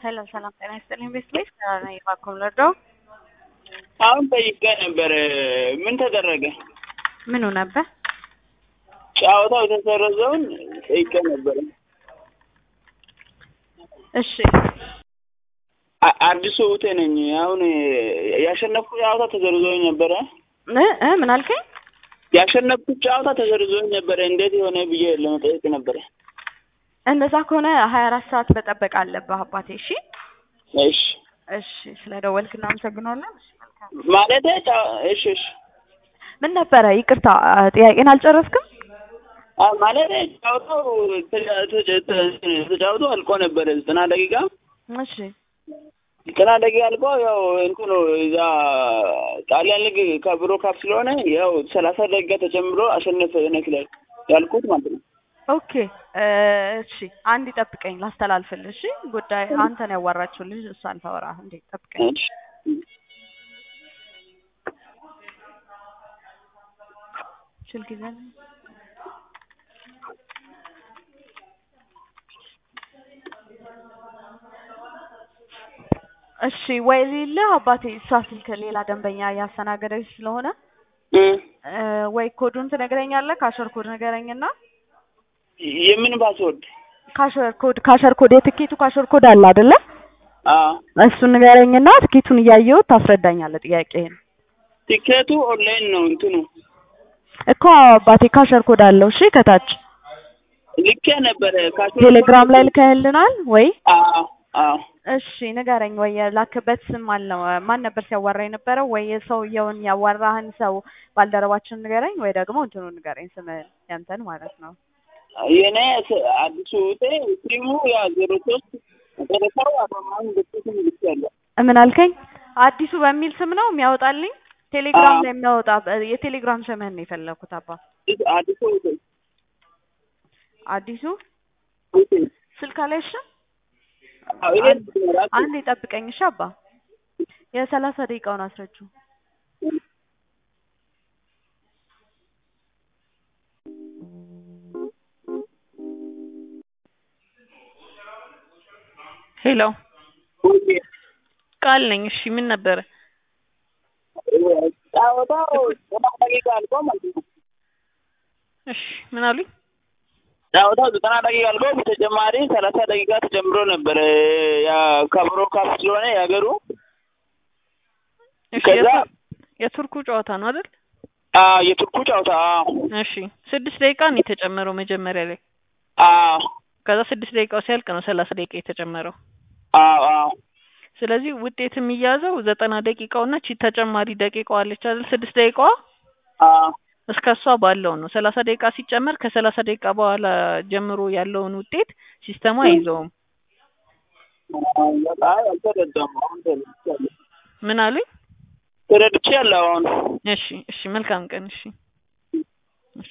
ሰላም ሰላም፣ ጤና ይስጥልኝ ቤተሰቦች ከእኔ ባኩም ልርዳው። አሁን ጠይቄ ነበር። ምን ተደረገ? ምኑ ነበር? ጨዋታው የተሰረዘውን ጠይቄ ነበር። እሺ አ- አዲሱ ውቴ ነኝ። አሁን ያሸነፍኩት ጨዋታ ተሰርዞኝ ነበረ። እ እ ምን አልከኝ? ያሸነፍኩት ጨዋታ ተሰርዞኝ ነበረ። እንዴት የሆነ ብዬ ለመጠየቅ ነበረ። እንደዛ ከሆነ ሀያ አራት ሰዓት መጠበቅ አለብህ አባቴ። እሺ እሺ እሺ፣ ስለ ደወልክ እናመሰግናለን። እሺ፣ መልካም። ማለት ጨዋ- እሺ እሺ ምን ነበረ? ይቅርታ ጥያቄን አልጨረስክም? አ ማለት ጨዋታው ተጫ- ተጫ- ተ- ተጫውቶ አልቆ ነበረ ዘጠና ደቂቃ እሺ ዘጠና ደቂቃ አልቆ ያው እንትኑ እዛ ጣሊያን ሊግ ከብሮ ካፕ ስለሆነ ያው ሰላሳ ደቂቃ ተጨምሮ አሸነፈ ነክላል ያልኩት ማለት ነው። ኦኬ እ እሺ አንድ ይጠብቀኝ ላስተላልፍልህ። እሺ ጉዳይ አንተን ያዋራችው ልጅ እሷን ታወራ። እንዴ ጠብቀኝ። እሺ ስልክ ይዘን እሺ ወይ ሌለህ አባቴ፣ እሷ ስልክ ሌላ ደንበኛ እያስተናገደች ስለሆነ እ እ ወይ ኮዱን ትነግረኛለህ? ካሸር ኮድ ንገረኝና የምን ፓስወርድ? ካሸር ኮድ ካሸር ኮድ የትኬቱ ካሸር ኮድ አለ አይደለ? አዎ እሱን ንገረኝና ትኬቱን እያየሁት ታስረዳኛለህ ጥያቄህን። ቲኬቱ ኦንላይን ነው እንትኑ እኮ አባቴ ካሸር ኮድ አለው። እሺ ከታች ልኬ ነበረ ካሽ ቴሌግራም ላይ ልከህልናል ወይ? አዎ አዎ እሺ ንገረኝ። ወይ የላክበት ስም አለው ማን ነበር ሲያዋራ የነበረው? ወይ የሰውየውን ያዋራህን ሰው ባልደረባችን ንገረኝ፣ ወይ ደግሞ እንትኑ ንገረኝ ስምህን ያንተን ማለት ነው። የኔ ስ- አዲሱ ውጤ ስሙ ያ ዜሮ ሶስት መጨረሻው አቶማን ልኬትን ልክ ያለ ምን አልከኝ? አዲሱ በሚል ስም ነው የሚያወጣልኝ ቴሌግራም አዎ። ላይ የሚያወጣ የቴሌግራም ስምህን ነው የፈለኩት አባ። አዲሱ ውጤ አዲሱ ውጤ ስልክ ላይ እሺ፣ አዎ ይሄ ራሱ አንድ ይጠብቀኝ እሺ አባ። የሰላሳ ደቂቃውን አስረጁ። ሄሎ ውጤ ቃል ነኝ። እሺ ምን ነበረ? ጫወታው ዘጠና ደቂቃ አልቆ ማለት ነው። እሺ ምን አሉኝ? ጫወታው ዘጠና ደቂቃ አልቆ በተጨማሪ ሰላሳ ደቂቃ ተጨምሮ ነበረ ያ ከብሮ ካፕ ስለሆነ የሀገሩ እሺ ከዛ የቱ- የቱርኩ ጨዋታ ነው አይደል? አዎ የቱርኩ ጨዋታ አዎ እሺ ስድስት ደቂቃ ነው የተጨመረው መጀመሪያ ላይ። አዎ ከዛ ስድስት ደቂቃው ሲያልቅ ነው ሰላሳ ደቂቃ የተጨመረው። አዎ አዎ ስለዚህ ውጤት የሚያዘው ዘጠና ደቂቃውና ቺ ተጨማሪ ደቂቃዋ አለች አይደል? ስድስት ደቂቃዋ አዎ እስከ እሷ ባለው ነው። ሰላሳ ደቂቃ ሲጨመር ከሰላሳ ደቂቃ በኋላ ጀምሮ ያለውን ውጤት ሲስተሙ አይዘውም። አይ አልተረዳም። አሁን ተረድቻለሁ ምን አሉኝ? ተረድቻለሁ አሁን እሺ እሺ መልካም ቀን እሺ